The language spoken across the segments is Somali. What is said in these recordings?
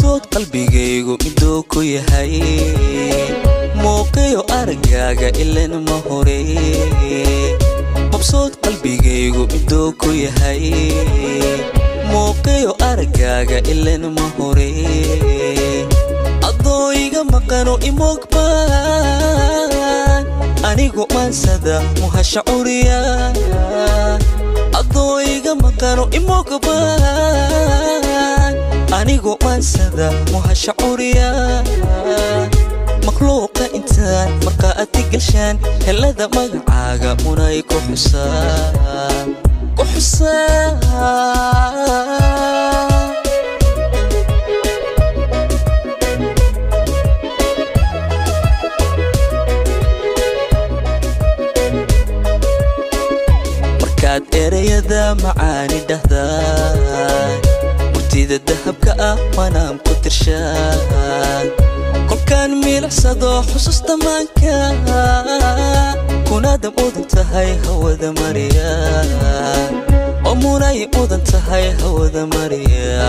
mabsuud qalbigaygu miduu ku yahay muuqiyo aragaaga ilan ma hore mabsuud qalbigaygu miduu ku yahay muuqiyo aragaaga ilan ma hore adoo iga maqano imogbaan anigu maansada muhasha curiya adoo iga maqano imogbaan anigu maansada muhasha curiya makhluuqa intaan markaa aad ka gelshaan helada magacaaga unay ku xusaan ku xusaan markaad ereyada macaani dhahdaan murtida dahabka ah waanaan ku tirshaan kolkaan miilicsado xusuusta maanka kunaada mudan tahay hawada mariya oo munay mudan tahay hawada mariya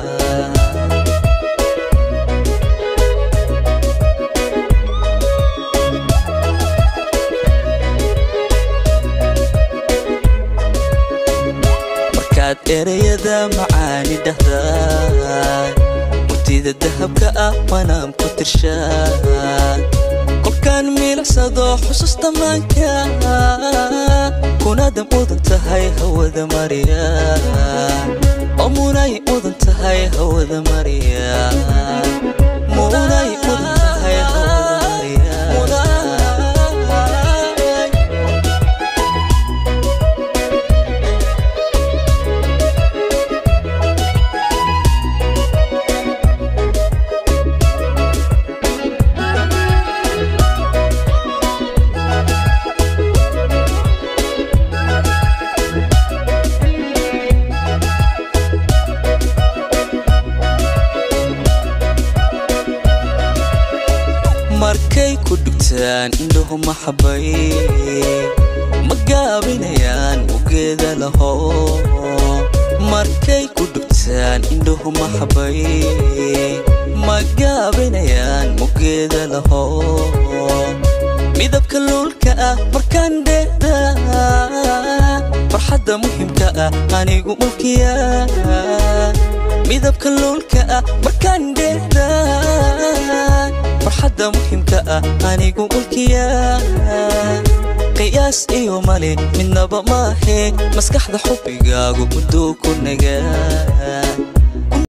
markaad ereyada macaani dhahdaan murtida dahabka ah waanaan ku tirshaan kolkaan miilicsado xusuusta maanka kunaada mudan tahay hawada mariya oo munay mudan tahay hawada mariya munay mudan tahay hawada mariya markay ku dhugtaan indhuhu maxabay ma gaabinayaan mugeeda laho markay ku dhugtaan indhuhu maxabay ma gaabinayaan mugeeda laho midabka luulka ah markaan dheeda farxadda muhimka ah anigu mulkiya midabka luulka ah markaan dheeda farxadda muhimka ah anigu mulkiya qiyaas iyo male midnaba maahe maskaxda xubbigaagu muduu ku nagaa